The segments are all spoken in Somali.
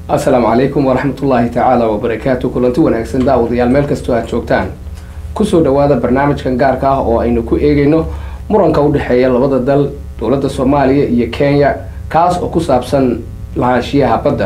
asalaamu calaykum waraxmatullaahi tacaala wabarakaatu kulanti wanaagsan daawadayaal meel kastoo aad joogtaan kusoo dhawaada barnaamijkan gaarka ah oo aynu ku eegayno muranka u dhexeeya labada dal dowladda soomaaliya iyo kenya kaas oo ku saabsan lahaanshiyaha badda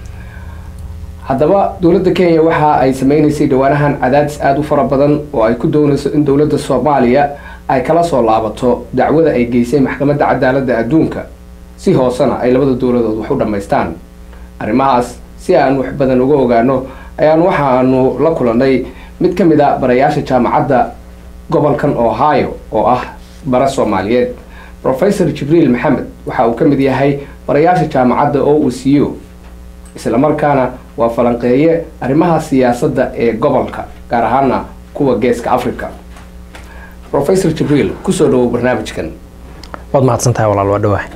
haddaba dowladda kenya waxa ay sameynaysay dhawaanahan cadaadis aada u fara badan oo ay ku doonayso in dowladda soomaaliya ay kala soo laabato dacwada ay geysay maxkamadda cadaaladda adduunka si hoosena ay labada dowladood wax u dhammaystaan arrimahaas si aan wax badan uga ogaano ayaan waxaanu la kulanay mid ka mid a barayaasha jaamacadda gobolkan ohio oo ah bara soomaaliyeed professor jibriil maxamed waxa uu ka mid yahay barayaasha jaamacadda o u c u islamarkaana waa falanqeeye arrimaha siyaasadda ee gobolka gaar ahaana kuwa geeska africa professor jibriil kusoo dhawow barnaamijkan waad mahadsantahay walaal waa dhawaah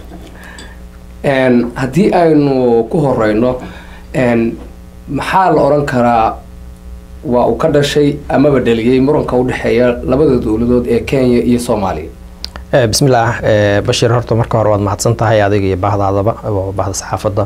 haddii aynu ku horeyno maxaa la odhan karaa waa uu ka dhashay amaba dhaliyey muranka u dhexeeya labada dowladood ee kenya iyo soomaaliya bismillaah bashiir horta marka hore waad mahadsan tahay adiga iyo bahdaadaba oo bahda saxaafadda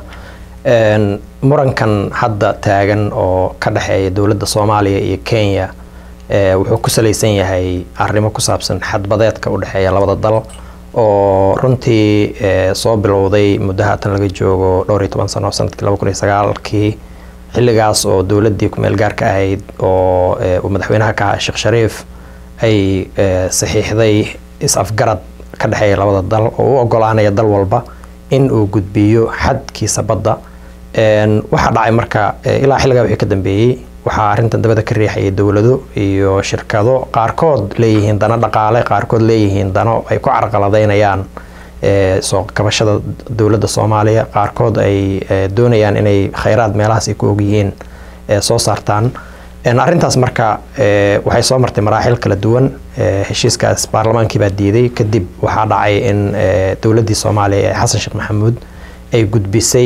murankan hadda taagan oo ka dhexeeya dowladda soomaaliya iyo kenya wuxuu ku salaysan yahay arrimo ku saabsan xadbadeedka u dhexeeya labada dal oo runtii soo bilowday muddo haatan laga joogo dhowr iyo toban sano sanadkii laba kun iyo sagaalkii xilligaas oo dowladdii ku-meel gaarka ahayd oo uu madaxweynaha ka ahaa sheekh shariif ay saxiixday is-afgarad ka dhexeeya labada dal oo u ogolaanaya dal walba in uu gudbiyo xadkiisa badda waxaa dhacay marka ilaa xilligaa wixii ka dambeeyey waxaa arrintan dabada ka riixayay dowlado iyo shirkado qaarkood leeyihiin dano dhaqaale qaarkood leeyihiin dano ay ku carqaladaynayaan soo kabashada dowladda soomaaliya qaarkood ay doonayaan inay khayraad meelahaas ay ku ogyihiin soo saartaan arrintaas marka waxay soo martay maraaxil kala duwan heshiiskaas baarlamaankii baa diiday kadib waxaa dhacay in dowladdii soomaaliya ee xasan sheekh maxamuud ay gudbisay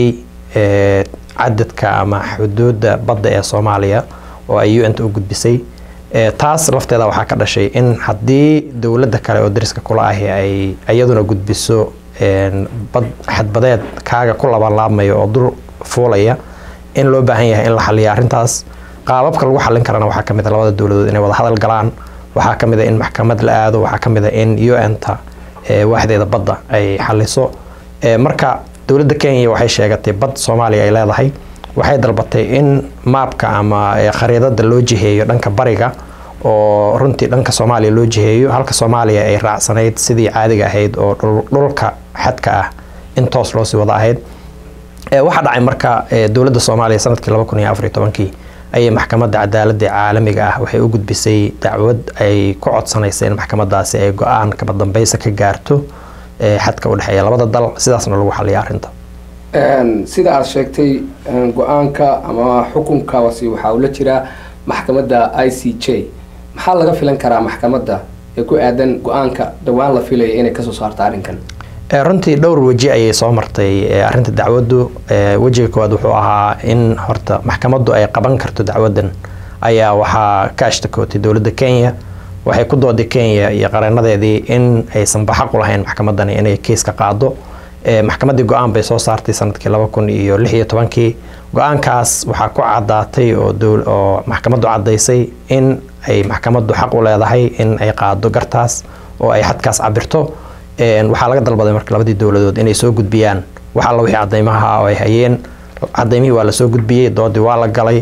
cadadka ama xuduudda badda ee soomaaliya oo ay un ta u gudbisay taas lafteeda waxaa ka dhashay in haddii dowladda kale oo dariska kula ahi ay iyaduna gudbiso bad xadbadeed kaaga ku labanlaabmayo oo dul fuulaya in loo baahan yahay in la xaliya arrintaas qaababka lagu xallin karana waxaa ka mid a labada dowladood inay wada hadal galaan waxaa ka mid a in maxkamad la aado waxaa ka mid a in un-ta waaxdeeda badda ay xaliso marka dowladda kenya waxay sheegatay bad soomaaliya ay leedahay waxay dalbatay in maabka ama khariidada loo jiheeyo dhanka bariga oo runtii dhanka soomaaliya loo jiheeyo halka soomaaliya ay raacsanayd sidii caadiga ahayd oo dhulka xadka ah in toos loosii wada ahayd waxaa dhacay marka dowladda soomaaliya sanadkii laba kun iyo afariyo tobankii ayay maxkamadda cadaaladda caalamiga ah waxay u gudbisay dacwad ay ku codsanaysa in maxkamadaasi ay go-aan kaba dambeysa ka gaarto xadka u dhexeeya labada dal sidaasna lagu xaliya arrinta sida aada sheegtay go-aanka ama xukunkaasi waxaa ula jiraa maxkamadda i c j maxaa laga filan karaa maxkamadda ee ku aadan go-aanka dhawaan la filaya inay kasoo saarto arrinkan runtii dhowr weji ayay soo martay arrinta dacwaddu wejiga koowaad wuxuu ahaa in horta maxkamaddu ay qaban karto dacwaddan ayaa waxaa ka ashtakootay dowladda kenya waxay ku dooday kenya iyo qareenadeedii in aysan baxaq u lahayn maxkamadani inay keiska qaado maxkamaddii go-aan bay soo saartay sanadkii laba kun iyo lix iyo tobankii go-aankaas waxaa ku cadaatay oo maxkamaddu caddaysay in ay maxkamaddu xaq u leedahay in ay qaado gartaas oo ay xadkaas cabirto waxaa laga dalbaday marka labadii dowladood inay soo gudbiyaan wax alla wixii cadaymaha oo ay hayeen cadaymihii waa lasoo gudbiyey doodii waa la galay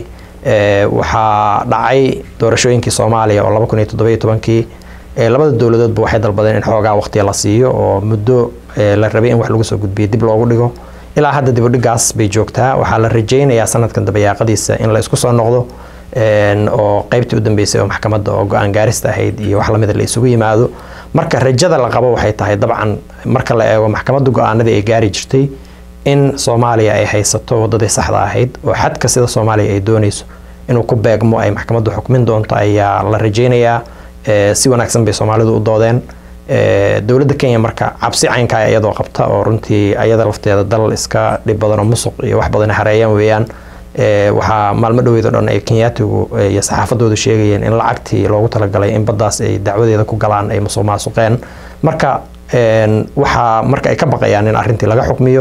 waxaa dhacay doorashooyinkii soomaaliya oo laba kun iyo toddobiyo tobankii labada dowladoodba waxay dalbadeen in xoogaa waqtiya la siiyo oo muddo la rabay in wax lagu soo gudbiyo dib loogu dhigo ilaa hadda dibudhigaas bay joogtaa waxaa la rajeynayaa sanadkan dabayaaqadiisa in la isku soo noqdo oo qeybtii u dambeysay oo maxkamadda oo go-aan gaarista ahayd iyo wax lamida la isugu yimaado marka rajada la qabo waxay tahay dabcan marka la eego maxkamadda go-aanadii ay gaari jirtay in soomaaliya ay haysato wadadii saxda ahayd oo xadka sida soomaaliya ay doonayso inuu ku beegmo ay maxkamaddu xukmin doonto ayaa la rajeynayaa si wanaagsan bay soomaalidu u doodeen dowladda kenya marka cabsi caynkaa iyadoo qabta oo runtii ayada lafteeda dal iska dhib badan oo musuq iyo wax badan hareeyaan weeyaan waxaa maalmo dhaweyd oo dhan ay kenyaatigu iyo saxaafadoodu sheegayeen in lacagtii loogu talagalay in baddaas ay dacwadeeda ku galaan ay musuq maasuqeen marka waxaa marka ay ka baqayaan in arrintii laga xukmiyo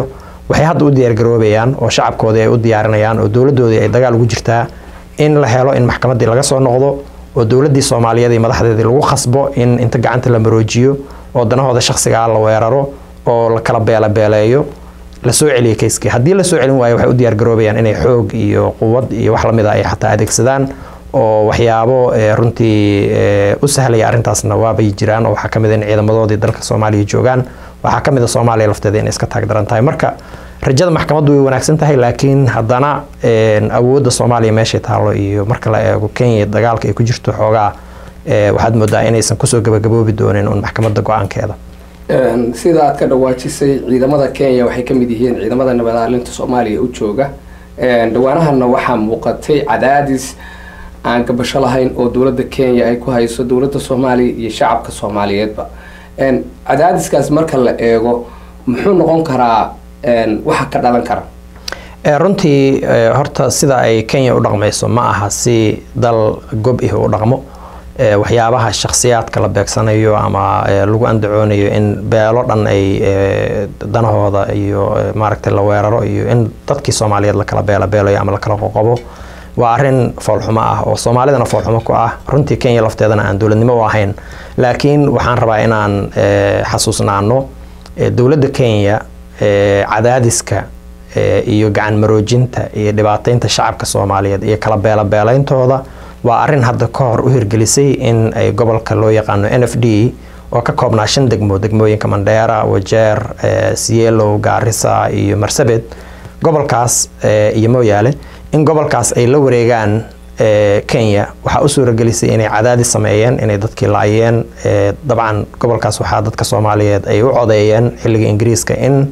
waxay hadda u diyaargaroobayaan oo shacabkoodii ay u diyaarinayaan oo dowladdoodii ay dagaal ugu jirtaa in la helo in maxkamaddii laga soo noqdo oo dowladdii soomaaliyeed iyo madaxdeedii lagu khasbo in inta gacanta la maroojiyo oo danahooda shakhsigaa la weeraro oo la kala beelabeeleeyo lasoo celiyo kayskii haddii lasoo celin waayo waxay u diyaargaroobayaan inay xoog iyo quwad iyo wax lamid a ay xataa adeegsadaan oo waxyaabo runtii u sahlaya arrintaasna waabay jiraan oo waxaa ka mid in ciidamadoodii dalka soomaaliya joogaan waxaa ka mid a soomaaliya lafteeda inay iska taagdaran tahay marka rajada maxkamaddu way wanaagsan tahay laakiin haddana awoodda soomaaliya meeshay taalo iyo marka la eego kenya dagaalka ay ku jirto xoogaa waxaad moodaa inaysan kusoo gabagaboobi doonin un maxkamadda go-aankeeda sida aad ka dhawaajisay ciidamada kenya waxay ka mid yihiin ciidamada nabadaalinta soomaaliya u jooga dhawaanahana waxaa muuqatay cadaadis aan gabasho lahayn oo dowladda kenya ay ku hayso dowladda soomaaliya iyo shacabka soomaaliyeedba cadaadiskaas marka la eego muxuu noqon karaa waxa ka dhalan kara runtii horta sida ay kenya u dhaqmayso ma aha si dal gob ih u dhaqmo waxyaabaha shakhsiyaadka la beegsanayo ama lagu andacoonayo in beelo dhan ay danahooda iyo maaragtay la weeraro iyo in dadkii soomaaliyeed lakala beelabeelayo ama lakala qoqobo waa arrin foolxumo ah oo soomaalidana foolxumo ku ah runtii kenya lafteedana aan dowladnimo u ahayn laakiin waxaan rabaa inaan xasuusnaano dowladda kenya cadaadiska iyo gacan maroojinta iyo dhibaateynta shacabka soomaaliyeed iyo kala beelabeeleyntooda waa arrin hadda ka hor u hirgelisay in ay gobolka loo yaqaano n f d oo ka koobnaa shan degmo degmooyinka mandheera wajeer sielow gaarisa iyo marsabed gobolkaas iyo mooyaale in gobolkaas ay la wareegaan kenya waxaa u suuragelisay inay cadaadis sameeyeen inay dadkii laayeen dabcan gobolkaas waxaa dadka soomaaliyeed ay u codeeyeen xilliga ingiriiska in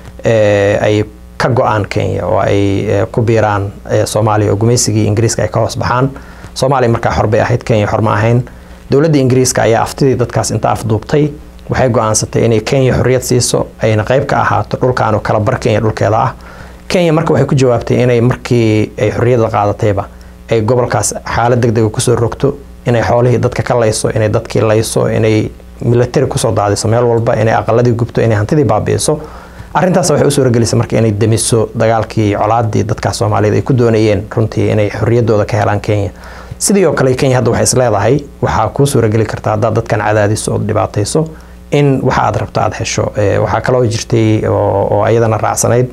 ay ka go-aan kenya oo ay ku biiraan soomaaliya oo gumaysigii ingiriiska ay ka hoos baxaan soomaaliya markaa xor bay ahayd kenya xor ma ahayn dowladda ingiriiska ayaa aftidii dadkaas inta afduubtay waxay go-aansatay inay kenya xorriyad siiso ayna qayb ka ahaato dhulkaanu kala bar kenya dhulkeeda ah kenya marka waxay ku jawaabtay inay markii ay xorriyadda qaadatayba ay gobolkaas xaalad deg dega kusoo rogto inay xoolihii dadka ka layso inay dadkii layso inay military kusoo daadiso meel walba inay aqaladii gubto inay hantidii baabi'iso arrintaas waxay u suuragelisay marka inay demiso dagaalkii colaadii dadkaas soomaaliyeed ay ku doonayeen runtii inay xorriyaddooda ka helaan kenya sidii oo kale kenya hadda waxay is leedahay waxaa kuu suurageli karta haddaad dadkan cadaadiso ood dhibaatayso in waxa aad rabto aada hesho waxaa kaloo jirtay oo ayadana raacsanayd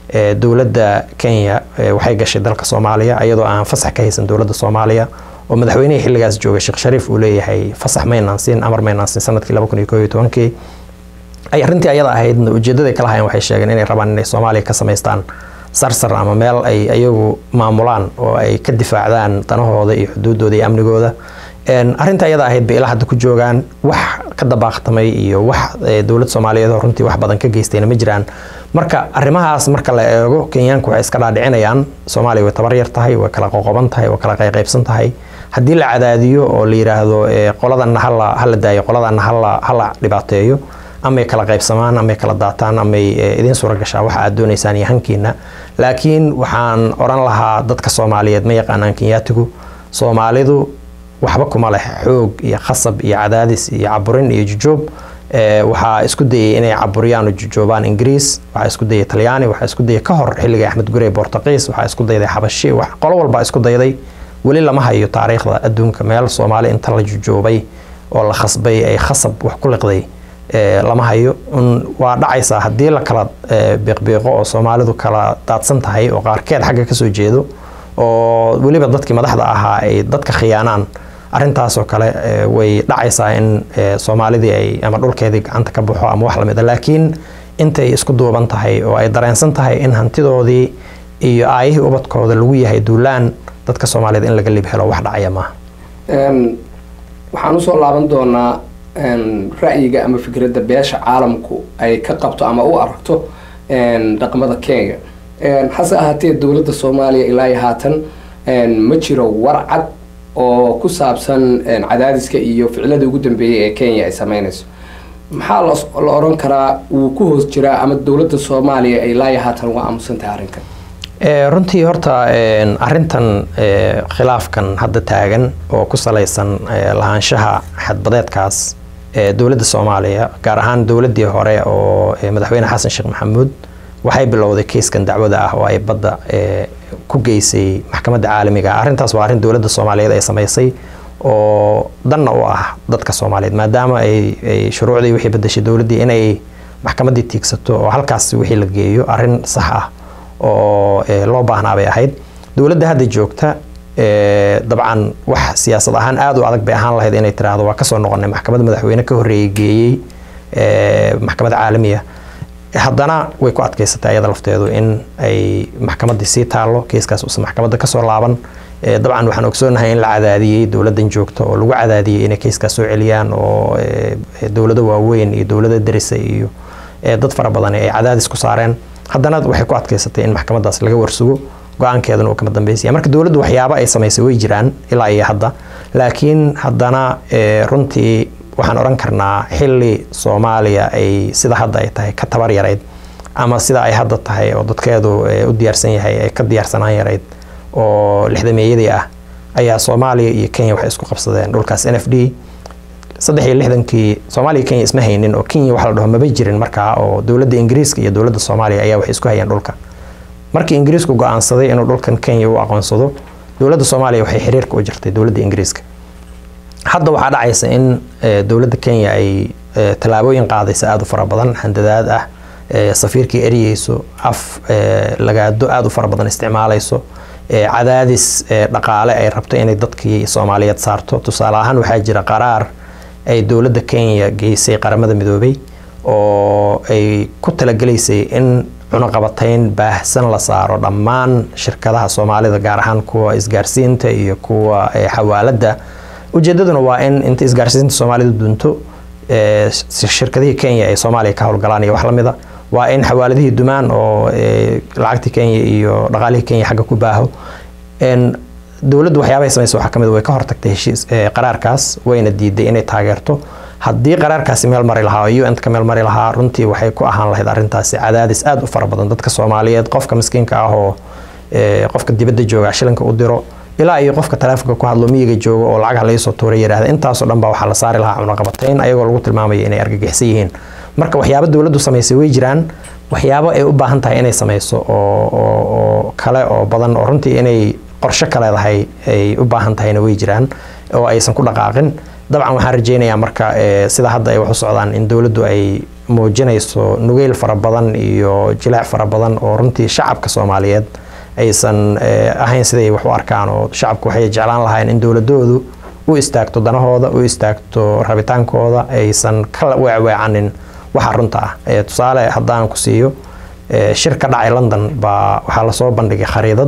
dowladda kenya waxay gashay dalka soomaaliya iyadoo aan fasax ka haysan dowladda soomaaliya oo madaxweynihii xilligaas joogay sheekh shariif uu leeyahay fasax maynaan siin amar maynaan siin sanadkii laba kun iyo koo iyo tobankii ay arrintii ayada ahaydna ujeedaday kala hayan waxay sheegeen inay rabaan inay soomaaliya ka samaystaan sarsar ama meel ay ayagu maamulaan oo ay ka difaacdaan danahooda iyo xuduuddooda iyo amnigooda arrinta ayada ahayd bay ilaa hadda ku joogaan wax ka dabaaqtamay iyo wax dowlad soomaaliyeed oo runtii wax badan ka geystayna ma jiraan marka arrimahaas marka la eego kenyaanku waxay iska dhaadhicinayaan soomaaliya way tabar yar tahay way kala qoqoban tahay way kala qayqaybsan tahay haddii la cadaadiyo oo la yidhaahdo qoladanna hala hala daayo qoladanna hala hala dhibaateeyo amay kala qaybsamaan amay kala daataan amay idiin suura gashaa waxa aad doonaysaan iyo hankiina laakiin waxaan odhan lahaa dadka soomaaliyeed ma yaqaanaan kenyaatigu soomaalidu waxba kuma leh xoog iyo khasab iyo cadaadis iyo caburin iyo jujoob waxaa isku dayay inay caburiyaan oo jujoobaan ingiriis waxaa isku dayay talyaani waxaa isku dayay ka hor xilliga axmed gurey bortuqiis waxaa isku dayday xabashi qolo walba isku dayday weli lama hayo taariikhda adduunka meel soomaali inta la jujoobay oo la khasbay ay khasab wax ku liqday lama hayo waa dhacaysaa haddii la kala biiqbiiqo oo soomaalidu kala daadsan tahay oo qaarkeed xagga kasoo jeedo oo weliba dadkii madaxda ahaa ay dadka khiyaanaan arrintaasoo kale way dhacaysaa in soomaalidii ay ama dhulkeedii gacanta ka baxo ama wax lamid a laakiin intay isku duuban tahay oo ay dareensan tahay in hantidoodii iyo aayihii ubadkooda lagu yahay duulaan dadka soomaaliyeed in laga lib helo wax dhacaya maaha waxaan usoo laaban doonaa ra'yiga ama fikradda beesha caalamku ay ka qabto ama u aragto dhaqmada kenya hase ahaatee dowladda soomaaliya ilaa iyo haatan ma jiro warcad oo ku saabsan cadaadiska iyo ficilada ugu dambeeyay ee kenya ay sameynayso maxaa la oran karaa wuu ku hoos jiraa ama dowladda soomaaliya ay ilaa iyo haatan uga aamusan tahay arrinkan runtii horta arintan khilaafkan hadda taagan oo ku salaysan lahaanshaha xadbadeedkaas dowladda soomaaliya gaar ahaan dowladdii hore oo madaxweyne xasan sheekh maxamuud waxay bilowday keiskan dacwada ah oo ay badda ku geysay maxkamadda caalamiga ah arrintaas waa arrin dowladda soomaaliyeed ay samaysay oo danna u ah dadka soomaaliyeed maadaama ay shuruucdii wixii bedeshay dowladdii inay maxkamaddii tiigsato oo halkaas wixii la geeyo arrin sax ah oo loo baahnaa bay ahayd dowladda hadda joogta dabcan wax siyaasad ahaan aada u adag bay ahaan lahayd inay tiraahdo waa kasoo noqonay maxkamadda madaxweyne ka horreeyey geeyey maxkamadda caalamiya haddana way ku adkaysatay ayada lafteedu in ay maxkamaddii sii taallo keiskaas uusan maxkamadda kasoo laaban dabcan waxaan ogsoonahay in la cadaadiyey dowladdan joogta oo lagu cadaadiyey inay keiskaas soo celiyaan oo dowlado waaweyn iyo dowlado darisa iyo dad fara badan ay cadaadis ku saareen haddana waxay ku adkaysatay in maxkamaddaas laga warsugo go-aankeeduna uu kama dambeysaya marka dowladdu waxyaaba ay samaysay way jiraan ilaa iyo hadda laakiin haddana runtii waxaan odhan karnaa xilli soomaaliya ay sida hadda ay tahay ka tabar yarayd ama sida ay hadda tahay oo dadkeedu u diyaarsan yahay ay ka diyaarsanaan yarayd oo lixdameeyadii ah ayaa soomaaliya iyo kenya waxay isku qabsadeen dhulkaas n f d saddex iyo lixdankii soomaaliya kenya isma haynin oo kenya waxa la dhaho maba jirin markaa oo dowladda ingiriiska iyo dowladda soomaaliya ayaa waxay isku hayeen dhulka markii ingiriisku go-aansaday inuu dhulkan kenya u aqoonsado dowladda soomaaliya waxay xiriirka u jirtay dowladda ingiriiska hadda waxaa dhacaysa in dowladda kenya ay tallaabooyin qaadaysa aada u fara badan handadaad ah safiirkii eryeyso af lagaado aada u fara badan isticmaalayso cadaadis dhaqaale ay rabto inay dadkii soomaaliyeed saarto tusaale ahaan waxaa jira qaraar ay dowladda kenya geysay qaramada midoobay oo ay ku talagelaysay in cunaqabatayn baahsan la saaro dhammaan shirkadaha soomaalida gaar ahaan kuwa isgaarsiinta iyo kuwa xawaaladda ujeedaduna waa in inta isgaarsiinta soomaalida dunto shirkadihii kenya ay soomaaliya ka howlgalaan iyo wax lamida waa in xawaaladihii dumaan oo lacagtii kenya iyo dhaqaalihii kenya xagga ku baaho dowladdu waxyaabahay samaysa waxaa kamid way ka hortagtay heshiis qaraarkaas wayna diiday inay taageerto haddii qaraarkaasi meel mari lahaa oo un ka meel mari lahaa runtii waxay ku ahaan lahayd arrintaasi cadaadis aada u fara badan dadka soomaaliyeed qofka miskiinka ah oo qofka dibadda jooga shilinka u diro ilaa iyo qofka taleefonka ku hadlo miyiga jooga oo lacagaha laga soo tuuray yidhaahda intaasoo dhan baa waxaa la saari lahaa cunaqabatayn ayagoo lagu tilmaamaya inay argagixsan yihiin marka waxyaabo dowladdu samaysay way jiraan waxyaabo ay u baahan tahay inay samayso oo kale oo badan oo runtii inay qorshe ka leedahay ay u baahan tahayna way jiraan oo aysan ku dhaqaaqin dabcan waxaan rajeynayaa marka sida hadda ay wax u socdaan in dowladdu ay muujinayso nugeyl fara badan iyo jilaac fara badan oo runtii shacabka soomaaliyeed aysan ahayn siday wax u arkaan oo shacabku waxay jeclaan lahayn in dowladoodu u istaagto danahooda u istaagto rabitaankooda aysan ka weecweecanin waxa runta ah tusaale haddaan ku siiyo shir ka dhacay london baa waxaa lasoo bandhigay khariidad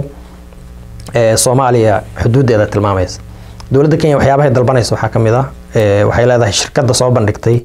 soomaaliya xuduuddeeda tilmaamaysa dowladda kenya waxyaabahay dalbanaysa waxaa ka mid ah waxay leedahay shirkadda soo bandhigtay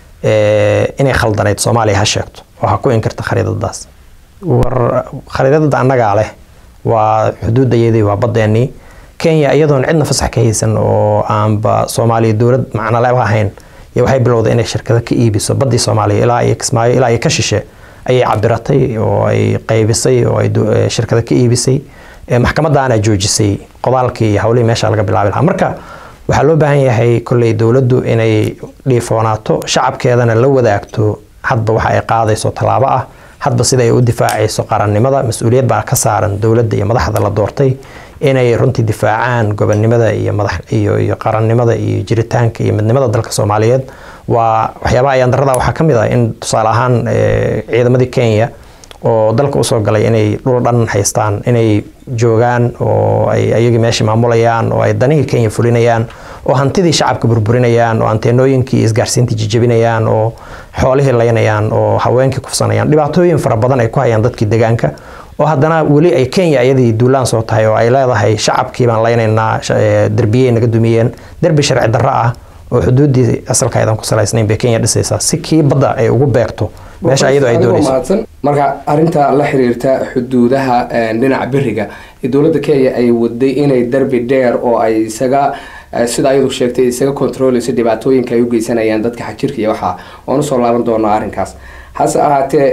inay khaldanayd soomaaliya ha sheegto oo ha ku inkirta khariidadaas war khariidada annagaa leh waa xuduudayadii waa baddeenii kenya iyadoon cidna fasax ka haysan oo aanba soomaaliya dowlad macnoleba ahayn iyo waxay bilowday inay shirkado ka iibiso baddii soomaaliya ilaa iyo kismaayo ilaa iyo ka shishe ayay cabiratay oo ay qaybisay oo ay shirkado ka iibisay maxkamadaana joojisay qodaalkii iyo hawlihii meesha laga bilaabi lahaa marka waxaa loo baahan yahay kolley dowladdu inay dhiifoonaato shacabkeedana la wadaagto hadba waxa ay qaadayso tallaabo ah hadba sida ay u difaacayso qarannimada mas-uuliyad baa ka saaran dowladda iyo madaxda la doortay inay runtii difaacaan gobonnimada iyo madax iyo iyo qarannimada iyo jiritaanka iyo midnimada dalka soomaaliyeed waa waxyaabaha ayaandarada waxaa ka mid ah in tusaale ahaan ciidamadii kenya oo dalka usoo galay inay dhul dhan haystaan inay joogaan oo ay ayagii meesha maamulayaan oo ay danihii kenya fulinayaan oo hantidii shacabka burburinayaan oo anteenooyinkii isgaarsiintii jijabinayaan oo xoolihii laynayaan oo haweenkii kufsanayaan dhibaatooyin fara badan ay ku hayaan dadkii deegaanka oo haddana weli ay kenya iyadii duulaan soo tahay oo ay leedahay shacabkii baan laynaynaa derbiyey naga dumiyeen derbi sharci darro ah oo xuduuddii asalka aydan ku salaysnayn bay kenya dhisaysaa si kii badda ay ugu beegto meesha iyadoo ay doonayso marka arinta la xiriirta xuduudaha dhinaca beriga ee dowladda kenya ay waday inay derbi dheer oo ay isaga sida ayadu sheegtay isaga controleyso dhibaatooyinka ay u geysanayaan dadka xajirka iyo waxaa waan usoo laaban doonaa arrinkaas hase ahaatee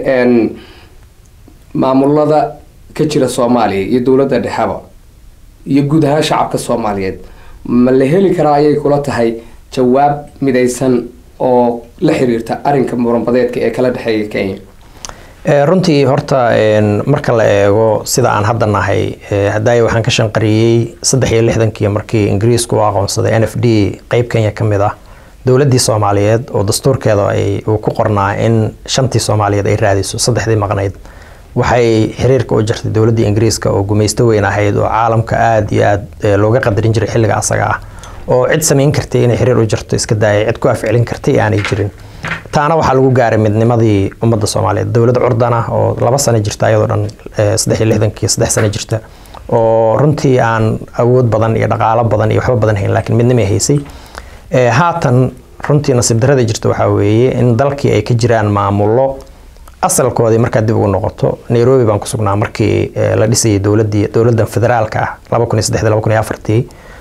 maamulada ka jira soomaaliya iyo dowladda dhexeba iyo guud ahaan shacabka soomaaliyeed ma la heli karaa ayay kula tahay jawaab midaysan oo la xiriirta arinka muranbadeedka ee kala dhexeeya kenya runtii horta marka la eego sida aan hadda nahay hadaaye waxaan ka shanqariyey saddex iyo lixdankii markii ingiriisku u aqoonsaday n f d qeyb kenya ka mid ah dowladdii soomaaliyeed oo dastuurkeeda uu ku qornaa in shantii soomaaliyeed ay raadiso saddexdii maqnayd waxay xiriirka u jirtay dowladdii ingiriiska oo gumaysto weyn ahayd oo caalamka aada iyo aada looga qadarin jiray xilliga asaga ah oo cid samayn kartay inay xiriir u jirto iska daayay cid ku afcelin kartay aanay jirin taana waxaa lagu gaaray midnimadii ummadda soomaaliyeed dowlad curdan ah oo laba sano jirta ayadoo dhan saddex iyo lixdankii saddex sano jirta oo runtii aan awood badan iyo dhaqaalo badan iyo waxba badan hayn laakiin midnimay haysay haatan runtii nasiib darada jirta waxaa weeye in dalkii ay ka jiraan maamullo asalkoodii markaad dib ugu noqoto nairobi baan ku sugnaa markii la dhisayay dowladii dowladdan federaalka ah laba kun iyo saddexdii laba kun iyo afartii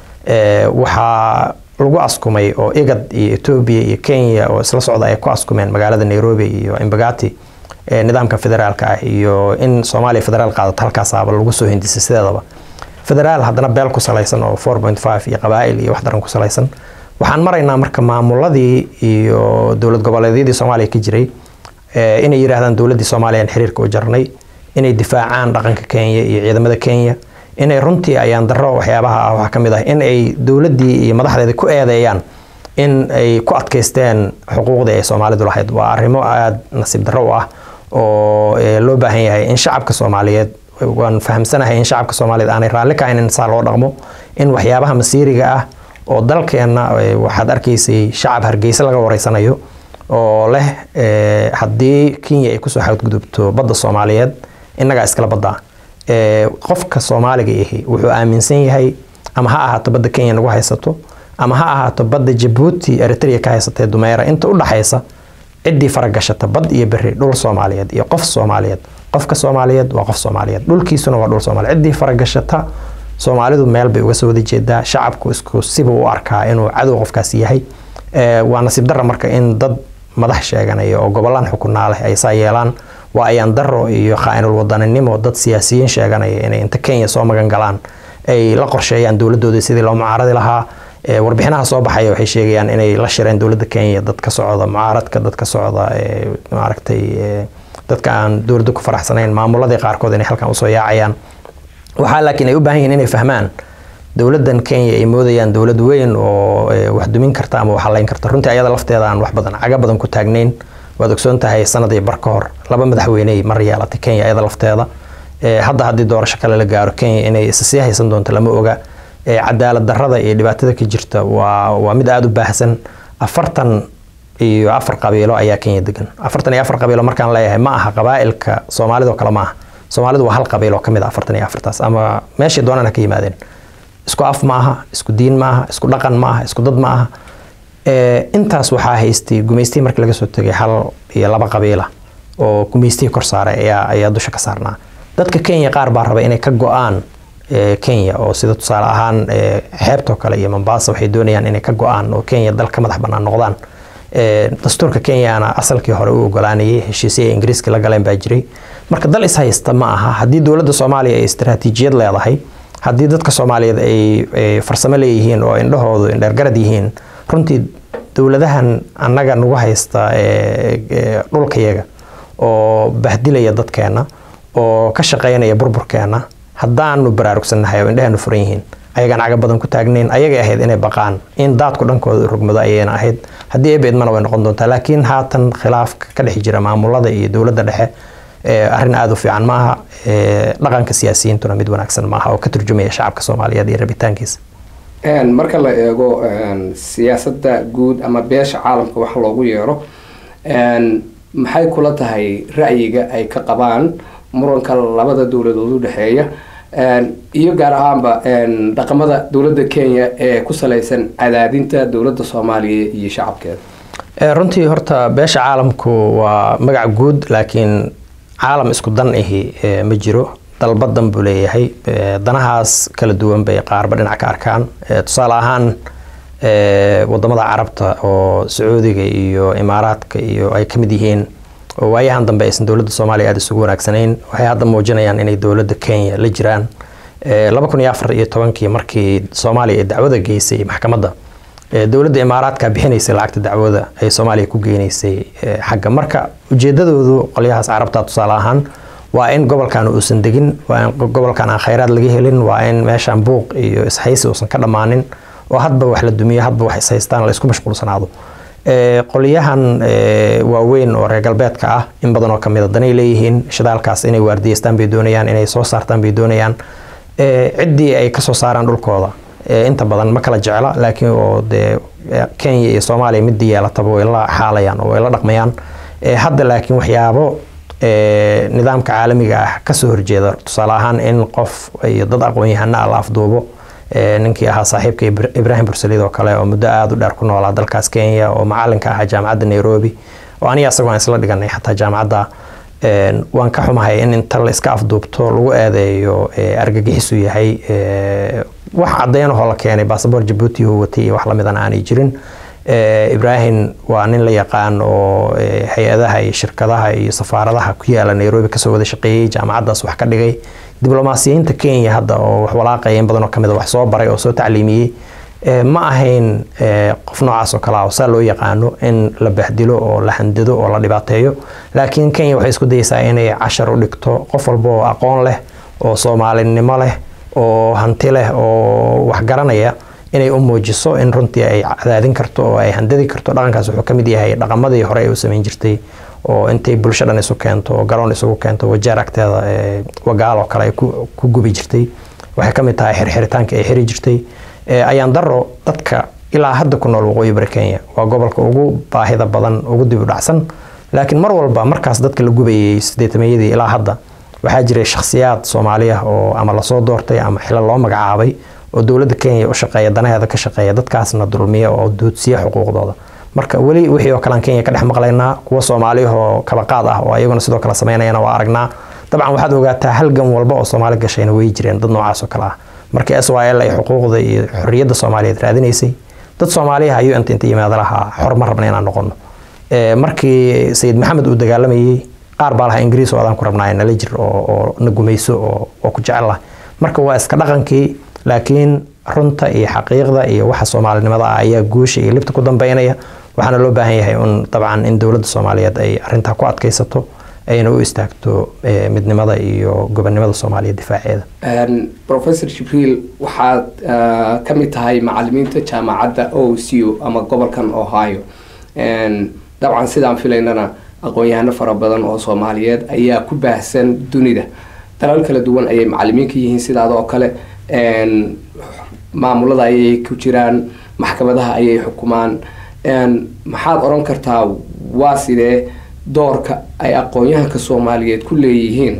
waxaa lagu askumay oo igad iyo etoobiya iyo kenya oo isla socda ay ku askumeen magaalada nairobi iyo imbagati nidaamka federaalka ah iyo in soomaaliya federaal qaadato halkaasaaba lagu soo hindisay sideedaba federaal haddana beel ku salaysan oo four point five iyo qabaa'il iyo wax daran ku salaysan waxaan maraynaa marka maamuladii iyo dowlad goboleedyadii soomaaliya ka jiray inay yidhaahdaan dowladdii soomaaliya aan xiriirka u jarnay inay difaacaan dhaqanka kenya iyo ciidamada kenya inay runtii ayaan daro waxyaabaha ah waxaa ka mid ah in ay dowladdii iyo madaxdeeda ku eedeeyaan in ay ku adkaysteen xuquuqdii ay soomaalidu lahayd waa arrimo aada nasiib darro u ah oo loo baahan yahay in shacabka soomaaliyeed waan fahamsanahay in shacabka soomaaliyeed aanay raalli ka in saa loo dhaqmo in waxyaabaha masiiriga ah oo dalkeenna waxaad arkaysay shacab hargeysa laga wareysanayo oo leh haddii kenya ay kusoo xadgudubto badda soomaaliyeed innagaa iskala baddaa qofka soomaaliga ahi wuxuu aaminsan yahay ama ha ahaato badda kenya nagu haysato ama ha ahaato badda jabuuti eritrea ka haysatee dumeera inta u dhaxaysa ciddii faragashata bad iyo beri dhul soomaaliyeed iyo qof soomaaliyeed qofka soomaaliyeed waa qof soomaaliyeed dhulkiisuna waa dhul soomaaliyeed ciddii faragashata soomaalidu meel bay uga soo wada jeedaa shacabku isku sibuu u arkaa inuu cadow qofkaasi yahay waa nasiib darra marka in dad madax sheeganaya oo gobollaan xukunaa leh ay saa yeelaan waa ayaan daro iyo khaa-inul wadaninimo dad siyaasiyiin sheeganaya inay inta kenya soo magan galaan ay la qorsheeyaan dowladooda sidii loo mucaaradi lahaa warbixinaha soo baxaya waxay sheegayaan inay la shireen dowladda kenya dad ka socda mucaaradka dad ka socda maaragtay dadka aan dowladda ku faraxsanayn maamuladii qaarkood inay halkan usoo yaacayaan waxaa laakiin ay u baahan yihin inay fahmaan dowladdan kenya ay moodayaan dowlad weyn oo wax dumin karta ama wax halayn karta runtii ayada lafteeda aan wax badan caga badan ku taagnayn waad ogsoon tahay sanadii bar ka hor laba madaxweyney mar yeelatay kenya ayada lafteeda hadda haddii doorasho kale la gaaro kenya inay isa sii haysan doonto lama oga cadaalad darrada iyo dhibaatada ka jirta waa waa mid aada u baahsan afartan iyo afar qabiilo ayaa kenya degan afartan iyo afar qabiilo markaan leeyahay ma aha qabaa'ilka soomaalidoo kale ma aha soomaalidu waa hal qabiil oo ka mid a afartan iyo afartaas ama meeshay doonaan ha ka yimaadeen isku af ma aha isku diin ma aha isku dhaqan ma aha isku dad ma aha intaas waxaa haystay gumaystihii markii laga soo tegay hal iyo laba qabiila oo gumaystihii kor saaray ayaa ayaa dusha ka saarnaa dadka kenya qaar baa raba inay ka go-aan kenya oo sida tusaale ahaan xeebtoo kale iyo mombasa waxay doonayaan inay ka go-aan oo kenya dal ka madax bannaan noqdaan dastuurka kenyana asalkii hore u ogolaanayay heshiisya ingiriiska la galeen baa jiray marka dal is haysta ma aha haddii dowladda soomaaliya ay istaraatiijiyad leedahay haddii dadka soomaaliyeed ay farsamo leeyihiin oo indhahoodu indheergarad yihiin runtii dowladahan annaga nagu haysta dhulkayaga oo bahdilaya dadkeenna oo ka shaqaynaya burburkeenna haddaanu baraarugsannahay oo indhahaanu furan yihiin ayagaan caga badan ku taagnayn ayagay ahayd inay baqaan in daadku dhankooda rogmado ayayna ahayd haddii ebeedmana way noqon doontaa laakiin haatan khilaafka ka dhex jira maamulada iyo dowladda dhexe arrin aada u fiican maaha dhaqanka siyaasiyiintuna mid wanaagsan maaha oo ka turjumaya shacabka soomaaliyeed iyo rabitaankiisa marka la eego siyaasadda guud ama beesha caalamka wax loogu yeero maxay kula tahay ra'yiga ay ka qabaan muranka labada dowladood u dhexeeya iyo gaar ahaanba dhaqamada dowladda kenya ee ku salaysan cadaadinta dowladda soomaaliya iyo shacabkeeda runtii horta beesha caalamku waa magac guud laakiin caalam isku dan ahi ma jiro dalbadan buu leeyahay danahaas kala duwan bay qaarba dhinac ka arkaan tusaale ahaan wadamada carabta oo sacuudiga iyo imaaraadka iyo ay ka mid yihiin oo waayahan dambe aysan dowladda soomaaliya aada isugu wanaagsanayn waxay hadda muujinayaan inay dowladda kenya la jiraan laba kun iyo afar iyo tobankii markii soomaaliya ay dacwada geysay maxkamadda dowladda imaaraadka bixinaysay lacagta dacwada ay soomaaliya ku geynaysay xagga marka ujeedadoodu qolyahaas carabta tusaale ahaan waa in gobolkan uusan degin waa in gobolkan aan khayraad laga helin waa in meeshan buuq iyo ishaysi uusan ka dhammaanin oo hadba wax la dumiyo hadba wax ishaystaan la isku mashquulsanaado qolyahan waaweyn oo reer galbeedka ah in badan oo kamid a danay leeyihiin shidaalkaas inay waardiyeystaan bay doonayaan inay soo saartaan bay doonayaan ciddii ay kasoo saaraan dhulkooda inta badan ma kala jecla laakiin oo dee kenya iyo soomaaliya midii yeelataba way la xaalayaan oo way la dhaqmayaan hadda laakiin waxyaabo nidaamka caalamiga ah kasoo horjeeda tusaale ahaan in qof iyo dad aqoon-yahana ah la afduubo ninkii ahaa saaxiibka ibraahim bursalid oo kale oo muddo aada u dheer ku noolaa dalkaas kenya oo macalinka ahaa jaamacadda nairobi oo aniga asagoo aan isla dhiganay xataa jaamacadda waan ka xumahay in inta la iska afduubto lagu eedeeyo argagixisu yahay wax caddeynahoo la keenay basaboor jabuuti uu watay iyo wax lamidan aanay jirin ibraahim waa nin la yaqaan oo hay-adaha iyo shirkadaha iyo safaaradaha ku yaala nairobi kasoo wada shaqeeyey jaamacaddaas wax ka dhigay diblomaasiyiinta kenya hadda oo wax walaaqaya in badan oo kamid a wax soo baray oo soo tacliimiyey ma ahayn qof noocaas oo kale ah oo saa loo yaqaano in la bahdilo oo la handado oo la dhibaateeyo laakiin kenya waxay isku dayeysaa inay cashar u dhigto qof walba oo aqoon leh oo soomaalinimo leh oo hanti leh oo wax garanaya inay u muujiso in runtii ay cadaadin karto oo ay handadi karto dhaqankaas wuxuu kamid yahay dhaqamadii hore ay u samayn jirtay oo intay bulsho dhan isu keento oo garoon isugu keento wajeer agteeda wagaal oo kale ay ku gubi jirtay waxay kamid tahay xirxiritaanka ay xiri jirtay ayaan daro dadka ilaa hadda ku nool waqooyi bari kenya waa gobolka ugu baahida badan ugu dib u dhacsan laakiin mar walba markaas dadka la gubayay sideetameeyadii ilaa hadda waxaa jiray shakhsiyaad soomaaliya oo ama lasoo doortay ama xilo loo magacaabay oo dowladda kenya u shaqeeya danaheeda ka shaqeeya dadkaasna dulmiya oo duudsiya xuquuqdooda marka weli wixii oo kalean kenya ka dhex maqlaynaa kuwa soomaaliyahoo kala qaad ah oo ayaguna sidoo kale samaynayana waa aragnaa dabcan waxaad ogaataa halgan walba oo soomaali gashayna way jireen dad noocaas oo kale ah markii s y l ay xuquuqda iyo xorriyadda soomaaliyeed raadinaysay dad soomaaliyaha ayuu inta inta yimaada lahaa xor ma rabna inaan noqono markii sayid maxamed uu dagaalamayey qaar baa lahaa ingiriis oo adaan ku rabnaa nala jir oo na gumayso oo ku jecel lah marka waa iska dhaqankii laakiin runta iyo xaqiiqda iyo waxa soomaalinimada ah ayaa guusha iyo libta ku dambeynaya waxaana loo baahan yahay un dabcan in dowladda soomaaliyeed ay arintaa ku adkaysato ayna u istaagto midnimada iyo gobonnimada soomaaliya difaaceeda professor jibriil waxaad ka mid tahay macalimiinta jaamacadda o c o ama gobolkan ohio dabcan sidaan filaynana aqoon-yahano fara badan oo soomaaliyeed ayaa ku baahsan dunida dalal kala duwan ayay macalimiin ka yihiin sidaada oo kale maamulada ayay ku jiraan maxkamadaha ayay xukumaan maxaad odhan kartaa waa sidee doorka ay aqoon-yahanka soomaaliyeed ku leeyihiin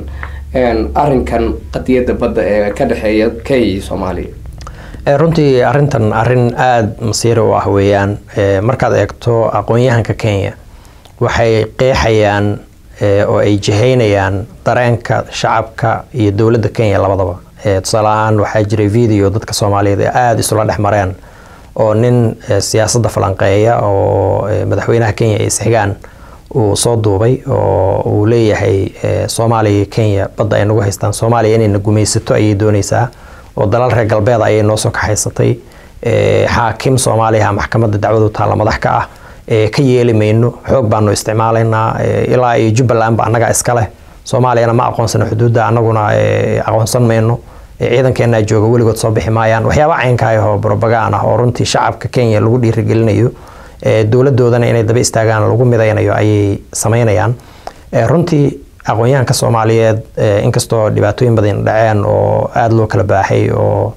arinkan qadiyadda badda ee ka dhexeeya kenya iyo soomaaliya runtii arintan arin aada masiiri u ah weeyaan markaad eegto aqoon-yahanka kenya waxay qeexayaan oo ay jihaynayaan dareenka shacabka iyo dowladda kenya labadaba tusaale ahaan waxaa jiray video dadka soomaaliyeed ee aada isula dhex mareen oo nin siyaasadda falanqeeya oo madaxweynaha kenya ay isxigaan uu soo duubay oo uu leeyahay soomaaliya iyo kenya badda ay nagu haystaan soomaaliya inayna gumaysato ayay dooneysaa oo dalal reer galbeeda ayay noo soo kaxaysatay xaakim soomaaliyaha maxkamadda dacwadu taalla madax ka ah ka yeeli mayno xoog baanu isticmaalaynaa ilaa iyo jubbalandba annaga iska leh soomaaliyana ma aqoonsano xuduudda annaguna aqoonsan mayno ciidankeenaa jooga weligood soo bixi maayaan waxyaaba caynkaayahoo brobagaan ah oo runtii shacabka kenya lagu dhiirigelinayo dowladoodana inay daba istaagaan lagu midaynayo ayay samaynayaan runtii aqoon-yahanka soomaaliyeed inkastoo dhibaatooyin badan dhaceen oo aada loo kala baaxay oo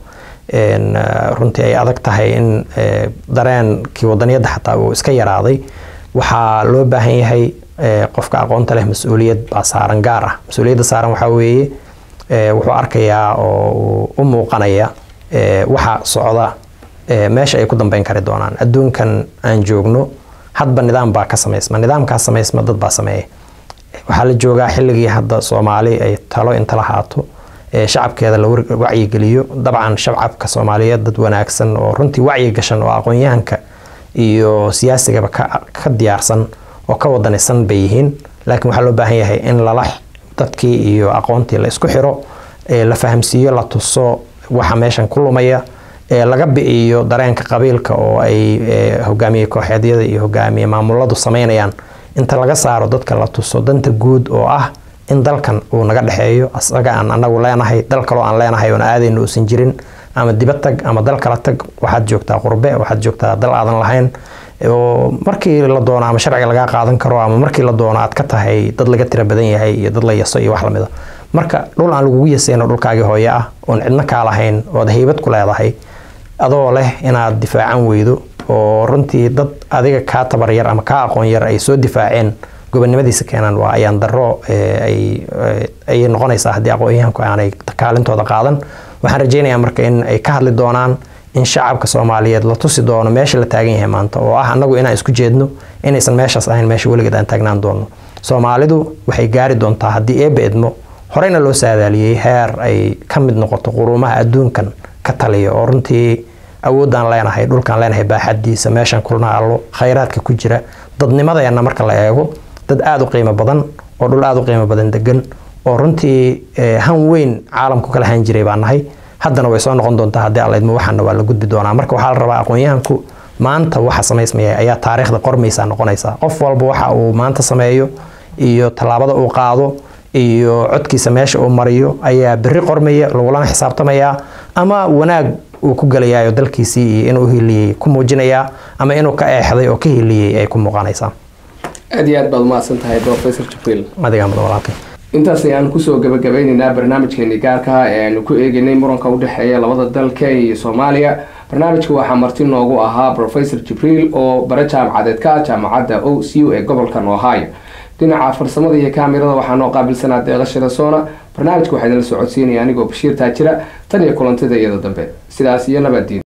runtii ay adag tahay in dareenkii wadaniyadda xataa uu iska yaraaday waxaa loo baahan yahay qofka aqoonta leh mas-uuliyad baa saaran gaar ah mas-uuliyadda saaran waxaa weeye wuxuu arkayaa oo u muuqanaya waxa socda meesha ay ku dambeyn kari doonaan adduunkan aan joogno hadba nidaam baa ka samaysma nidaamkaa samaysma dad baa sameeya waxaa la joogaa xilligii hadda soomaali ay talo inta la haato shacabkeeda la wacyigeliyo dabcan shacabka soomaaliyeed dad wanaagsan oo runtii wacyi gashan oo aqoon-yahanka iyo siyaasigaba ka diyaarsan oo ka wadanisan bay yihiin laakiin waxaa loo baahan yahay in lala dadkii iyo aqoontii la isku xiro la fahamsiiyo la tuso waxa meeshan ku lumaya laga bi'iyo dareenka qabiilka oo ay hogaamiye kooxeedyada iyo hogaamiye maamuladu sameynayaan inta laga saaro dadka la tuso danta guud oo ah in dalkan uu naga dhexeeyo asaga aan anagu leenahay dal kaloo aan leenahay oon aadayna uusan jirin ama dibad tag ama dal kala tag waxaad joogtaa qurbe waxaad joogtaa dal aadan lahayn oo markii la doono ama sharciga lagaa qaadan karo ama markii la doono aad ka tahay dad laga tira badan yahay iyo dad la yaso iyo wax lamida marka dhul aan lagugu yasayno dhulkaagii hooye ah oon cidno kaa lahayn ood haybad ku leedahay adoo leh inaad difaacan weydo oo runtii dad adiga kaa tabar yar ama kaa aqoon yar ay soo difaaceen gobonimadiisa keenaan waa ayaan daro ayay noqonaysaa haddii aqoon-yahanku aanay kaalintooda qaadan waxaan rajeynayaa marka in ay ka hadli doonaan in shacabka soomaaliyeed la tusi doono meesha la taagan yahay maanta oo ah annagu inaan isku jeedno inaysan meeshaas ahayn meesha weligeed aan taagnaan doono soomaalidu waxay gaari doontaa haddii eebba edmo horeyna loo saadaaliyey heer ay ka mid noqoto quruumaha adduunkan ka taliya oo runtii awoodaan leenahay dhulkaan leenahay baaxadiisa meeshaan kulnaallo khayraadka ku jira dadnimadeenna marka la eego dad aada u qiimo badan oo dhul aada u qiimo badan degan oo runtii han weyn caalamku kala han jiray baa nahay haddana way soo noqon doontaa haddii allaydmo waxaana waa la gudbi doonaa marka waxaa la rabaa aqoon-yahanku maanta waxa samaysmaya ayaa taariikhda qormaysaa noqonaysaa qof walba waxa uu maanta sameeyo iyo tallaabada uu qaado iyo codkiisa meesha uu mariyo ayaa berri qormaya lagulana xisaabtamayaa ama wanaag uu ku gelayayo dalkiisii iyo inuu hiliyey ku muujinayaa ama inuu ka eexday oo ka hiliyey ay ku muuqanaysaa aad iyo aad baad umahadsan tahay professor jibriil adigaa mudan walaalkay intaas ayaan kusoo gabagabeyneynaa barnaamijkeeni gaarka ee aanu ku eegeynay muranka udhexeeya labada dal kenya iyo soomaaliya barnaamijka waxaa marti noogu ahaa professor jibriil oo bare jaamacadeed ka ah jaamacadda o c u ee gobolkan ohio dhinaca farsamada iyo kaamirada waxaa noo qaabilsanaa deeqa shirasoona barnaamijka waxaa idinla socodsiinaya anigoo bashiir taajira tan iyo kulantida iyada dambe sidaas iyo nabaddiin